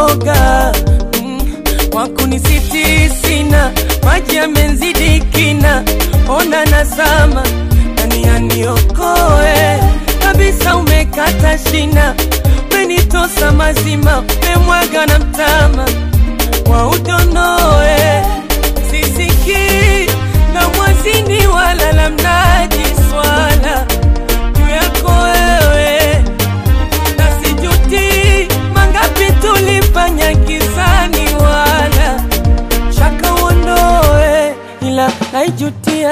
uoga mm, wakunisitiri sina, maji yamenzidi kina, ona nazama nani aniokoe kabisa, umekata shina, umenitosa mazima, umemwaga na mtama wa udonoe, sisikii la mwazini wala la mnaji swala juu yako wewe na sijuti mangapi tulifanya kizani, wala shaka uondoe, ila naijutia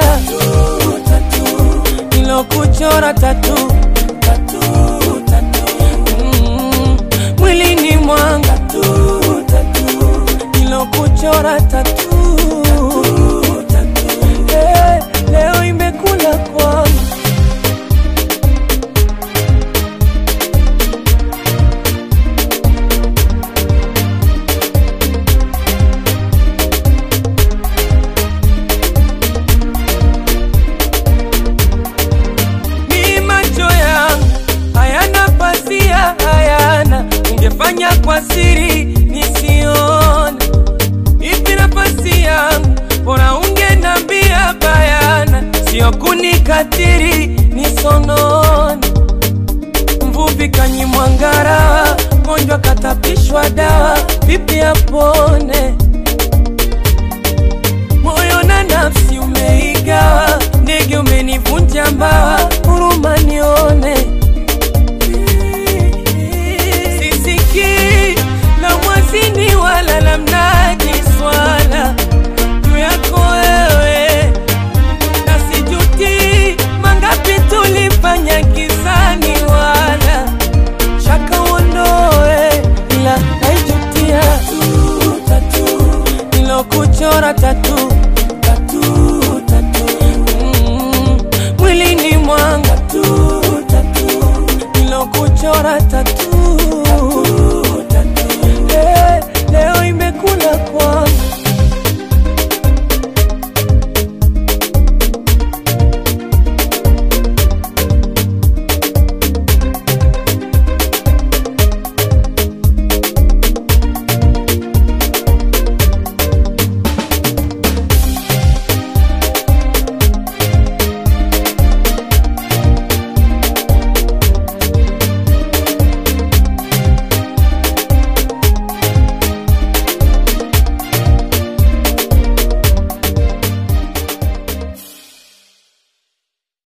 nilokuchora tatu Mm, mwilini mwanga nilokuchora tatu Eh, leo imekula kwangu mi macho yangu hayana pasia, hayana ungefanya kwa siri nisione. Ipi nafasi yangu, bora ungenambia bayana, sio kunikatiri nisonone. Mvuvi kanyimwa ngarawa, mgonjwa katapishwa dawa, vipi apone? moyo na nafsi umeigawa, ndege umenivunja mbawa, huruma nione. Sisikii la mwazini wala la mnaji swala juu yako wewe, na sijuti mangapi tulifanya kizani, wala shaka uondoe, ila naijutia nilokuchora tatu Mm, mwilini mwanga nilokuchora tatu